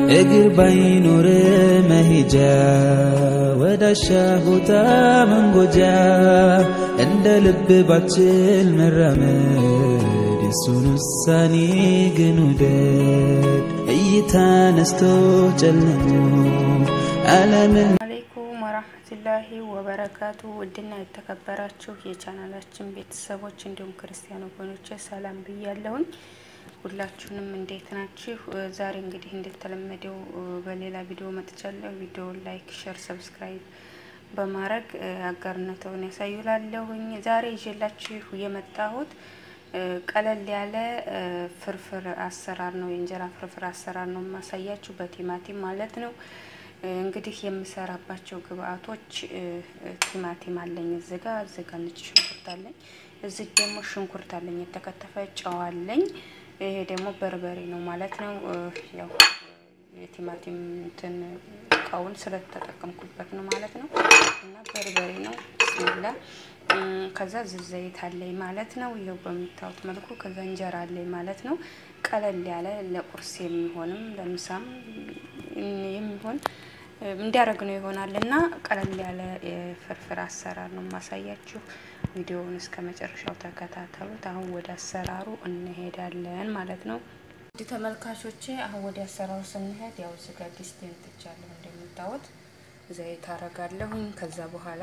እግር ባይኖር መሄጃ ወዳሻ ቦታ መንጎጃ እንደ ልብ ባችል መራመድ የሱን ውሳኔ ግን ውደድ እይታ ነስቶ ጨልሞ ዓለምን አለይኩም ወራህመቱላሂ ወበረካቱ ውድና የተከበራችሁ የቻናላችን ቤተሰቦች እንዲሁም ክርስቲያን ወገኖች ሰላም ብያለሁኝ። ሁላችሁንም እንዴት ናችሁ? ዛሬ እንግዲህ እንደተለመደው በሌላ ቪዲዮ መጥቻለሁ። ቪዲዮውን ላይክ፣ ሼር፣ ሰብስክራይብ በማድረግ አጋርነተውን ያሳዩላለሁኝ። ዛሬ ይዤላችሁ የመጣሁት ቀለል ያለ ፍርፍር አሰራር ነው። የእንጀራ ፍርፍር አሰራር ነው የማሳያችሁ በቲማቲም ማለት ነው። እንግዲህ የምሰራባቸው ግብአቶች ቲማቲም አለኝ እዚህ ጋ እዚህ ጋ ነጭ ሽንኩርት አለኝ። እዚህ ደግሞ ሽንኩርት አለኝ የተከተፈ፣ ጨው አለኝ። ይሄ ደግሞ በርበሬ ነው ማለት ነው። ያው የቲማቲም እንትን እቃውን ስለተጠቀምኩበት ነው ማለት ነው። እና በርበሬ ነው ብስሚላ። ከዛ ዘይት አለኝ ማለት ነው። ይኸው በምታዩት መልኩ ከዛ እንጀራ አለኝ ማለት ነው። ቀለል ያለ ለቁርስ የሚሆንም ለምሳም የሚሆን እንዲያደርግ ነው ይሆናል እና ቀለል ያለ የፍርፍር አሰራር ነው የማሳያችሁ። ቪዲዮውን እስከ መጨረሻው ተከታተሉት። አሁን ወደ አሰራሩ እንሄዳለን ማለት ነው። እንዲህ ተመልካቾቼ፣ አሁን ወደ አሰራሩ ስንሄድ ያው እዚህ ጋር ዲስቴን ትቻለሁ እንደምታዩት ዘይት አረጋለሁኝ። ከዛ በኋላ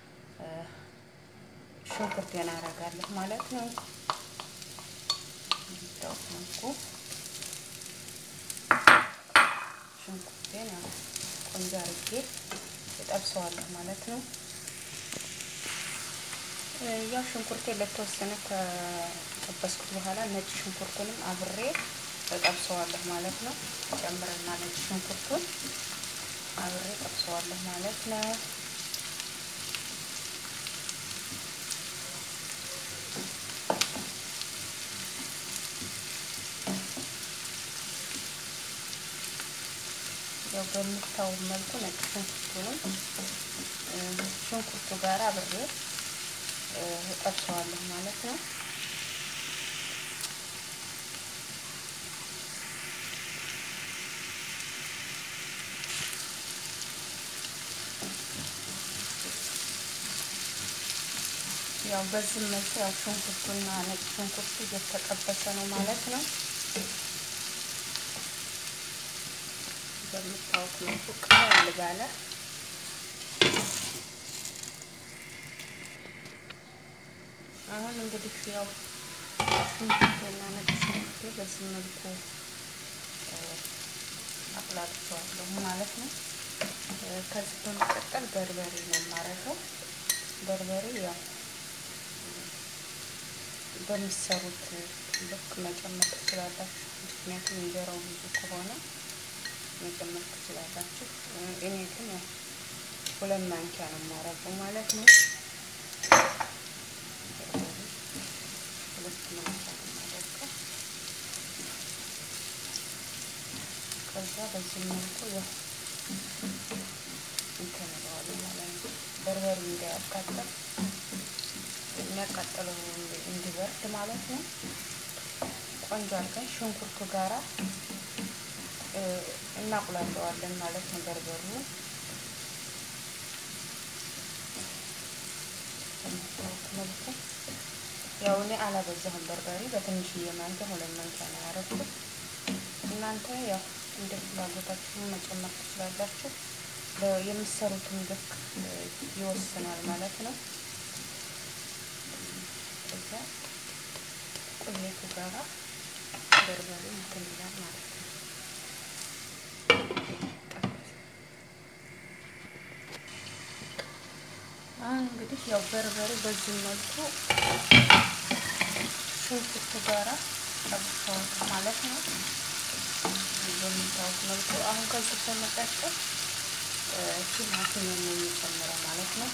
ሽንኩርቴን አረጋለሁ ማለት ነው። እንደምታዩት መልኩ ሽንኩርቴን ያው ቆንጆ አርጌ እጠብሰዋለሁ ማለት ነው። ያው ሽንኩርቴ ለተወሰነ ከጠበስኩት በኋላ ነጭ ሽንኩርቱንም አብሬ እጠብሰዋለሁ ማለት ነው። ጨምርና ነጭ ሽንኩርቱን አብሬ እጠብሰዋለሁ ማለት ነው። ያው በምታው መልኩ ነጭ ሽንኩርቱንም ሽንኩርቱ ጋር አብሬ እጠብሰዋለሁ ማለት ነው። ያው በዚህ መልኩ ያው ሽንኩርቱና ነጭ ሽንኩርቱ እየተጠበሰ ነው ማለት ነው። በምታውቅ መልኩ ቀለል ባለ አሁን እንግዲህ ያው ሽንኩርቴና ነጭ ሽንኩርቴ በዚህ መልኩ አቁላልቸዋለሁ ማለት ነው። ከዚህ በመቀጠል በርበሬ ነው የማረገው። በርበሬ ያው በሚሰሩት ልክ መጨመር ትችላላችሁ። ምክንያቱም እንጀራው ብዙ ከሆነ መጨመር ትችላላችሁ። እኔ ግን ያው ሁለት ማንኪያ ነው የማረገው ማለት ነው። ሁለት ማንኪያ ነው የማደርገው። ከዛ በዚህ መልኩ ያው እንትን እለዋለሁ ማለት ነው። በርበሬ እንዳያቃጥል የሚያቃጥለው እንዲበርድ ማለት ነው። ቆንጆ አድርገን ሽንኩርቱ ጋራ እናቁላለዋለን ማለት ነው። በርበሩ መልኩ ያው እኔ አላበዛሁም። በርበሬ በትንሽዬ ማንኪያ ሁለት ማንኪያ ነው ያደረኩት። እናንተ ያው እንደ ፍላጎታችሁ መጨመር ትችላላችሁ። የምትሰሩትን ልክ ይወስናል ማለት ነው። እዛ ቁሌቱ ጋራ በርበሬ እንትን ይላል ማለት ነው። አሁን እንግዲህ ያው በርበሬ በዚህ መልኩ ሽንኩርቱ ጋራ ጠብሰዋል ማለት ነው። በሚታወቅ መልኩ አሁን ከዚህ በመቀጠል ቲማቲም ነው የሚጨምረው ማለት ነው።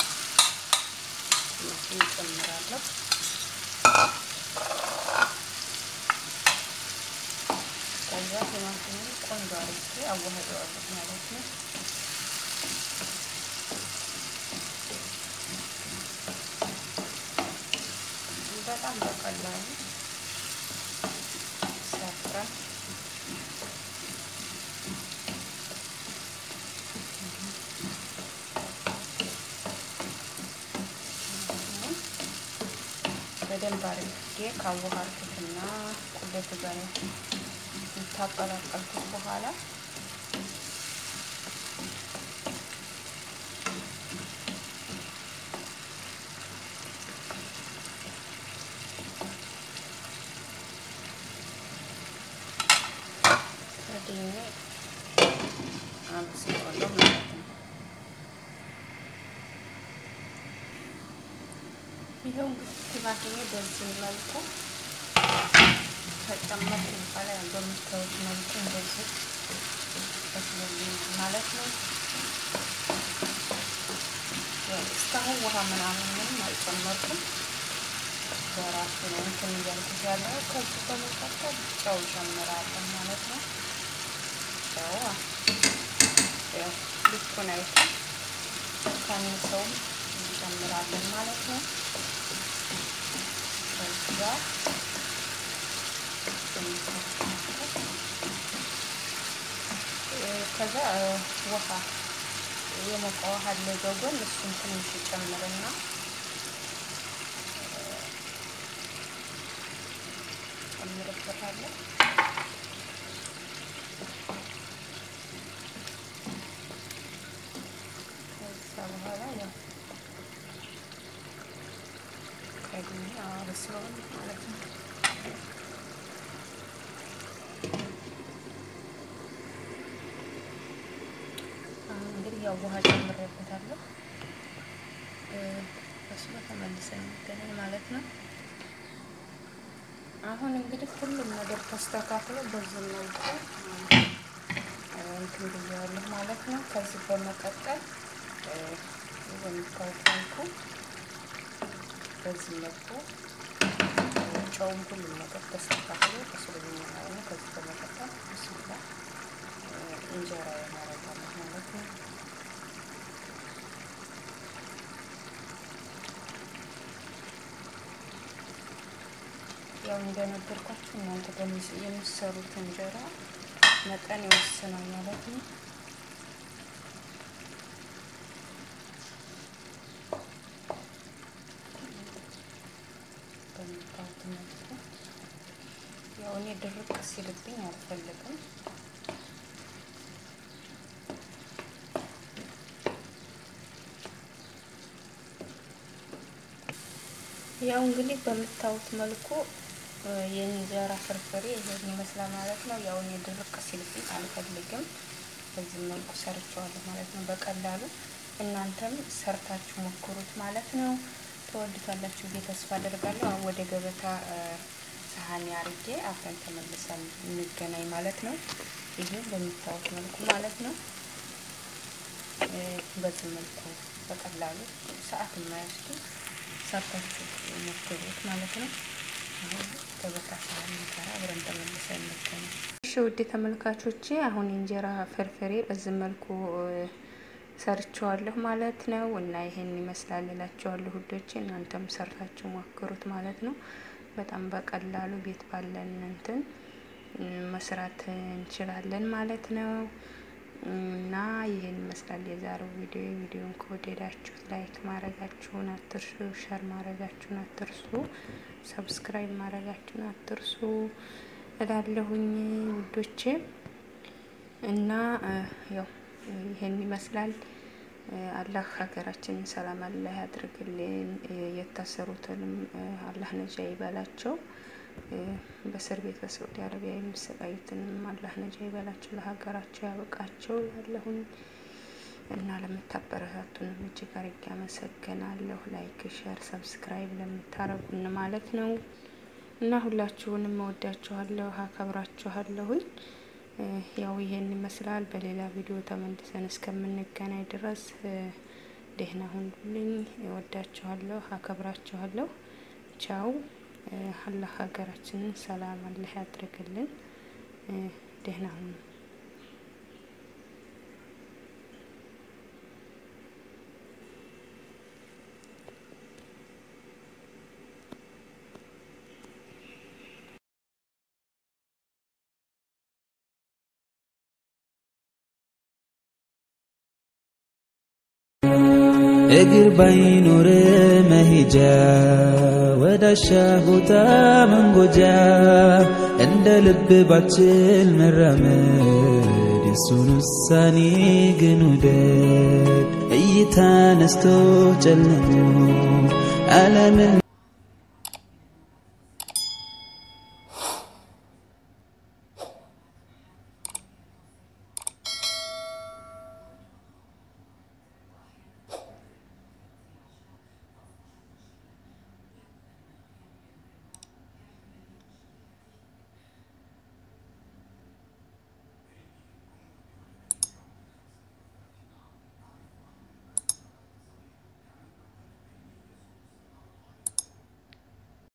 ቲማቲም እጨምራለሁ። ከዛ ቲማቲሙን ቆንጆ አድርጌ አዋህደዋለሁ ማለት ነው። በጣም በቀላሉ ሳፍራን በደንብ አድርጌ ካዋሃርኩትና ቁሌቱ ጋር ታቀላቀልኩት በኋላ ከድኜ አበስለዋለሁ ማለት ነው። ይኸው እንግዲህ ቲማቲሜ በዚህ መልኩ ከጨመርኩ በኋላ በምታዩት መልኩ እንደዚህ በስሎልኝ ማለት ነው። እስካሁን ውሃ ምናምን ምንም አልጨመርኩም። በራሱ ነው እንትን እያልኩት ያለው። ከዚህ በመቀጠል ጨው ጨምራለሁ ማለት ነው። ጨው ያው ልኩን አይተን ካነሰውም እንጨምራለን ማለት ነው። ከዛ ከዛ ውሃ የሞቀ ውሃ አለ በጎን እሱን ትንሽ ጨምርና ጨምርበታለሁ። ከዛ በኋላ ያው ከድሜ አበስለዋለሁ ማለት ነው። እንግዲህ ያው ውሃ ጨምሬበታለሁ። በስሎ ተመልሰን እንገናኝ ማለት ነው። አሁን እንግዲህ ሁሉም ነገር ተስተካክሎ በዚህ መልኩ እንትን ብያለሁ ማለት ነው። ከዚህ በመቀጠል በምታዩት መልኩ በዚህ መልኩ ጨውም ሁሉም ነገር ተስተካክሎ በስሎልኛል ማለት ነው። ከዚህ በመቀጠል ብስላ እንጀራ ያመረታለሁ ማለት ነው። ያው እንደነገርኳችሁ እናንተ የምትሰሩት እንጀራ መጠን ይወስናል ማለት ነው። በምታዩት መልኩ ያው እኔ ድርቅ ሲልብኝ አልፈልግም። ያው እንግዲህ በምታዩት መልኩ የእንጀራ ፍርፍሬ ይሄን ይመስላል ማለት ነው። ያው እኔ ድርቅ ሲልብኝ አልፈልግም። በዚህ መልኩ ሰርቸዋለሁ ማለት ነው። በቀላሉ እናንተም ሰርታችሁ ሞክሩት ማለት ነው። ተወዱታላችሁ ብዬ ተስፋ አደርጋለሁ። አሁን ወደ ገበታ ሳህን አርጌ አብረን ተመልሰን እንገናኝ ማለት ነው። ይሄ በምታዩት መልኩ ማለት ነው። በዚህ መልኩ በቀላሉ ሰዓት የማይወስዱ ሰርታችሁ ሞክሩት ማለት ነው። አሁን ገበታ ሳህን እንሰራ አብረን ተመልሰን እንገናኝ። እሺ ውድ ተመልካቾቼ አሁን የእንጀራ ፍርፍሬ በዚህ መልኩ ሰርቸዋለሁ ማለት ነው። እና ይሄን ይመስላል እላቸዋለሁ ውዶቼ፣ እናንተም ሰርታችሁ ሞክሩት ማለት ነው። በጣም በቀላሉ ቤት ባለን እንትን መስራት እንችላለን ማለት ነው። እና ይህን ይመስላል የዛሬው ቪዲዮ። ቪዲዮን ከወደዳችሁት ላይክ ማድረጋችሁን አትርሱ፣ ሸር ማድረጋችሁን አትርሱ፣ ሰብስክራይብ ማድረጋችሁን አትርሱ እላለሁኝ ውዶቼ። እና ያው ይህን ይመስላል። አላህ ሀገራችንን ሰላም አላህ ያድርግልን። የታሰሩትንም አላህ ነጃ ይበላቸው። በእስር ቤት በሳዑዲ አረቢያ የሚሰቃዩትንም አላህ ነጃ ይበላቸው፣ ለሀገራቸው ያበቃቸው ያለሁኝ እና ለምታበረታቱንም እጅግ አርጌ አመሰግናለሁ። ላይክ፣ ሸር፣ ሰብስክራይብ ለምታረጉን ማለት ነው እና ሁላችሁንም እወዳችኋለሁ፣ አከብራችኋለሁኝ። ያው ይሄን ይመስላል። በሌላ ቪዲዮ ተመልሰን እስከምንገናኝ ድረስ ደህና ሁኑልኝ። እወዳችኋለሁ፣ አከብራችኋለሁ። ቻው። አላህ ሀገራችንን ሰላም አላህ ያድርግልን። ደህና ሁኑ። እግር ባይኖር መሄጃ ወዳሻ ቦታ መንጎጃ እንደ ልብ ባችል መራመድ የሱን ውሳኔ ግን ውደድ እይታ ነስቶ ጨልሞ ዓለምን